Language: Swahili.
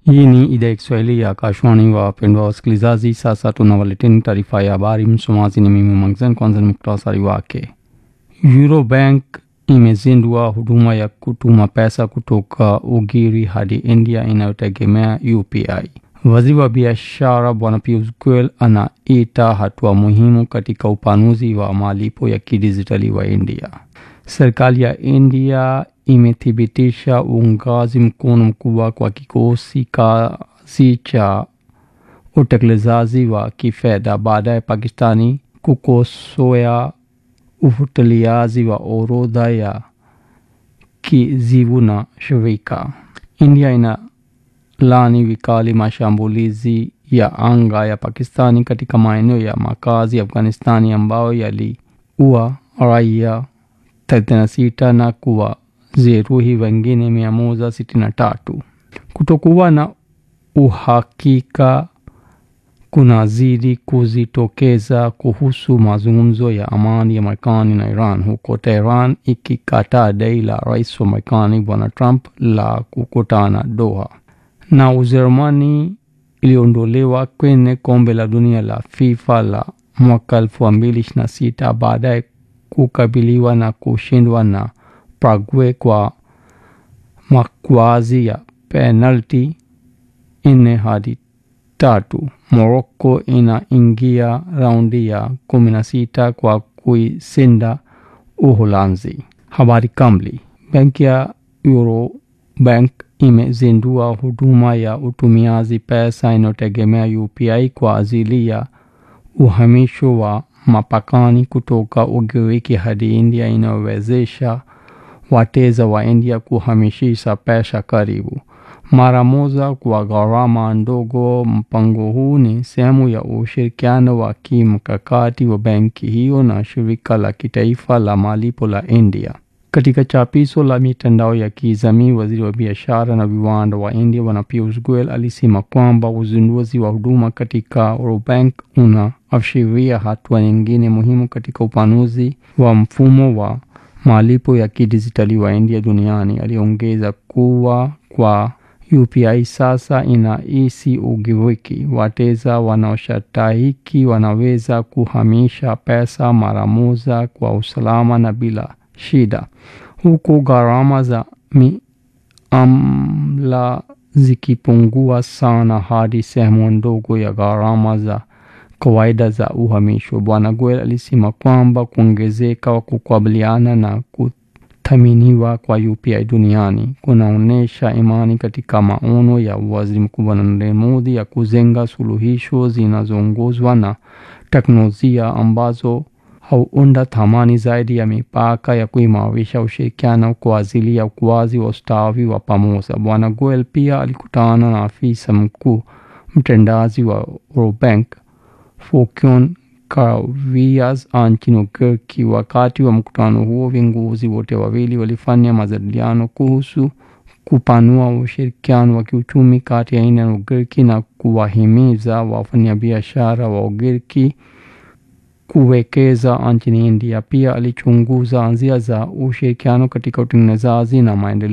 Hii ni idhaa ya Kiswahili ya Akashwani. Wapendwa wasikilizaji, sasa tunawaleteni taarifa ya habari. Msomaji ni mimi Mangzen. Kwanza ni muktasari wake. Eurobank imezindua huduma ya kutuma pesa kutoka Ugiri hadi India inayotegemea UPI. Waziri wa biashara Bwana Piyush Goyal anaita hatua muhimu katika upanuzi wa malipo ya kidijitali wa India. Serikali ya India imethibitisha uungaji mkono mkubwa kwa kikosi kazi cha utekelezaji wa kifedha baada ya Pakistani kukosoa ufuatiliaji wa orodha ya kizivu na shirika. India ina laani vikali mashambulizi ya anga ya Pakistani katika maeneo ya makazi ya Afghanistani ambayo yaliua raia 36 na kuwajeruhi wengine 163. Kutokuwa na uhakika kunazidi kujitokeza kuhusu mazungumzo ya amani ya Marekani na Iran, huko Tehran ikikataa dai la rais wa Marekani Bwana Trump la kukutana Doha. Na Ujerumani iliondolewa kwenye kombe la dunia la FIFA la mwaka 2026 baada ya kukabiliwa na kushindwa na Paraguay kwa makwazi ya penalti nne hadi tatu. Morocco inaingia raundi ya 16 kwa kuishinda Uholanzi. Habari kamili. Benki ya Eurobank imezindua huduma ya utumiaji pesa inayotegemea UPI kwa ajili ya uhamisho wa mapakani kutoka Ugiriki hadi India inayowezesha wateja wa India kuhamishisha pesa karibu mara moja kwa gharama ndogo. Mpango huu ni sehemu ya ushirikiano wa kimkakati wa benki hiyo na shirika la kitaifa la malipo la India. Katika chapisho la mitandao ya kijamii, waziri wa biashara na viwanda wa India Bwana Piyush Goyal alisema kwamba uzinduzi wa huduma katika Eurobank unaashiria hatua nyingine muhimu katika upanuzi wa mfumo wa malipo ya kidijitali wa India duniani. Aliongeza kuwa kwa UPI sasa inahisi Ugiriki, wateja wanaostahiki wanaweza kuhamisha pesa mara moja kwa usalama na bila shida, huku gharama za miamala zikipungua sana hadi sehemu ndogo ya gharama za kawaida za uhamisho. Bwana Goyal alisema kwamba kuongezeka wa kukabiliana na kuthaminiwa kwa UPI duniani kunaonyesha imani katika maono ya Waziri Mkuu Narendra Modi ya kujenga suluhisho zinazoongozwa na teknolojia ambazo huunda thamani zaidi ya mipaka ya kuimarisha ushirikiano kwa ajili ya ukuaji wa ustawi wa pamoja. Bwana Goyal pia alikutana na afisa mkuu mtendaji wa Eurobank Fokion Karavias nchini Ugiriki. Wakati wa mkutano huo, viongozi wote wawili walifanya majadiliano kuhusu kupanua ushirikiano wa kiuchumi kati ya India na Ugiriki na kuwahimiza wafanyabiashara wa Ugiriki kuwekeza nchini India. Pia alichunguza njia za ushirikiano katika utengenezaji na maendeleo